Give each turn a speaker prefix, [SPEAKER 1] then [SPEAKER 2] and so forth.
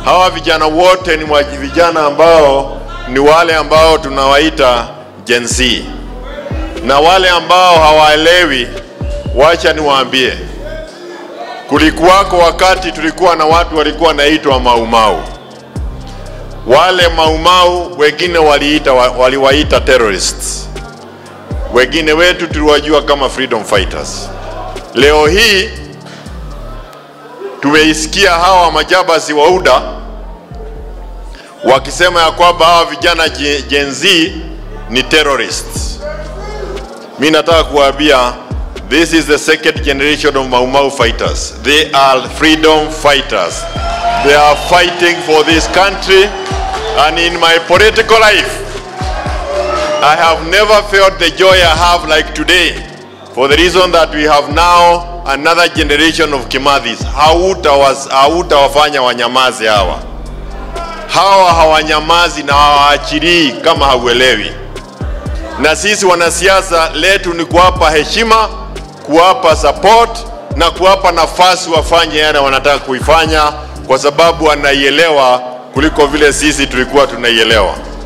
[SPEAKER 1] Hawa vijana wote ni mwa- vijana ambao ni wale ambao tunawaita Gen Z, na wale ambao hawaelewi, wacha niwaambie, kulikuwako wakati tulikuwa na watu walikuwa naitwa maumau. Wale maumau wengine waliita waliwaita terrorists, wengine wetu tuliwajua kama freedom fighters. Leo hii tumeisikia hawa majabasi wa UDA wakisema ya kwamba hawa vijana Gen Gen Z ni terrorists. Mi nataka kuwaambia this is the second generation of Mau Mau fighters. They are freedom fighters. They are fighting for this country and in my political life I have never felt the joy I have like today for the reason that we have now another generation of Kimathis. Hautawas- Hautawafanya wanyamaze hawa. Hawa hawanyamazi na hawaachilii kama hauelewi. Na sisi wanasiasa letu ni kuwapa heshima, kuwapa support na kuwapa nafasi wafanye yale wanataka kuifanya, kwa sababu wanaielewa kuliko vile sisi tulikuwa tunaielewa.